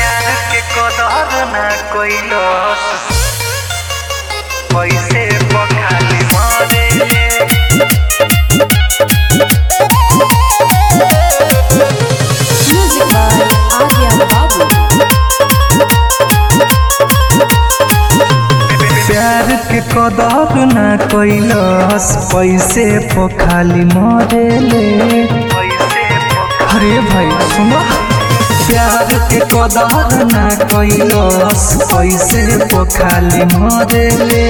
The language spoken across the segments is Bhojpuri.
प्यार के कदर ना कइलस पैसे पखाली मरे Music by Arya Babu. प्यार के कदर ना कइलस पैसे पखाली मरेले अरे भाई सुनो प्यार के कदर ना कइलस पैसे पखाली मरेले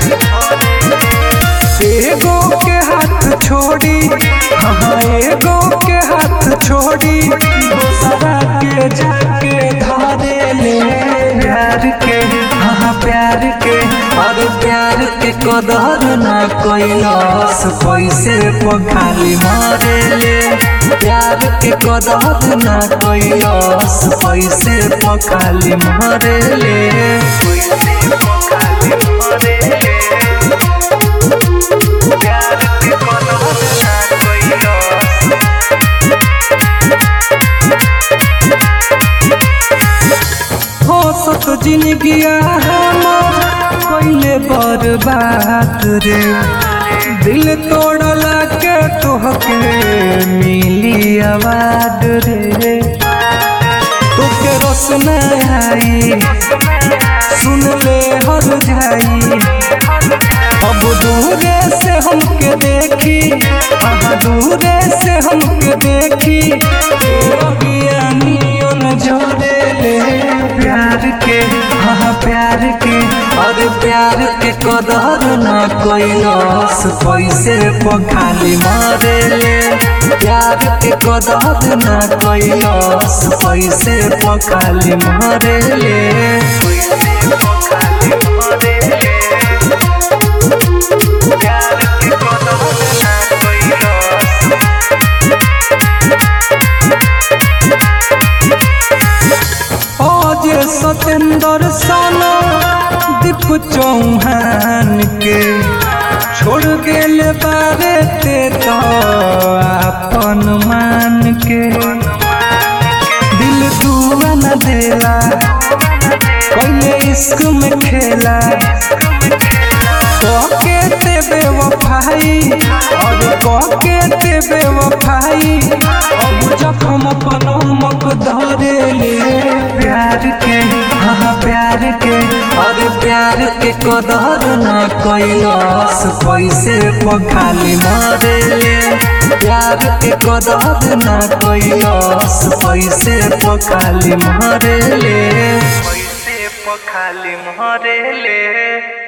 एगो के हाथ छोड़ी हाँ एगो के हाथ छोड़ी दूसरा के जाके धरे ले प्यार के हाँ प्यार के और प्यार के कदर ना कइलस पैसे पखाली मारे ले प्यार के कदर ना कइलस पैसे पखाली मारे ले पैसे पखाली मारे ले प्यार के कदर ना कइलस हंसत जिंदगिया हमर कइले बर्बाद रे दिल तोड़ला के तोहके मिली आवाज रे तोके रस न आई सुन ले हर जाई अब दूरे से हमके देखी हाँ दूरे से हमके देखी अज्ञानियन जोड़े ले प्यार के हाँ प्यार के अरे प्यार के कदर ना कइलस पैसे पखाली मारे ले प्यार के कदर ना कइलस पैसे पखाली मारे ले पैसे पखाली मारे ले प्यार के कदर ना कइलस आज सतेंद्र साना दीप चौहान के छोड़ गेल बारे ते तो अपन मान के दिल दुआ न देला कइले इश्क में खेला कके ते बेवफाई और कके ते बेवफाई अब जखम पनमक धरे ले प्यार के हाँ प्यार के और प्यार के कदर ना कइलस पैसे पखाली मारे ले प्यार के कदर ना कइलस पैसे पखाली मारे ले पैसे पखाली मारे ले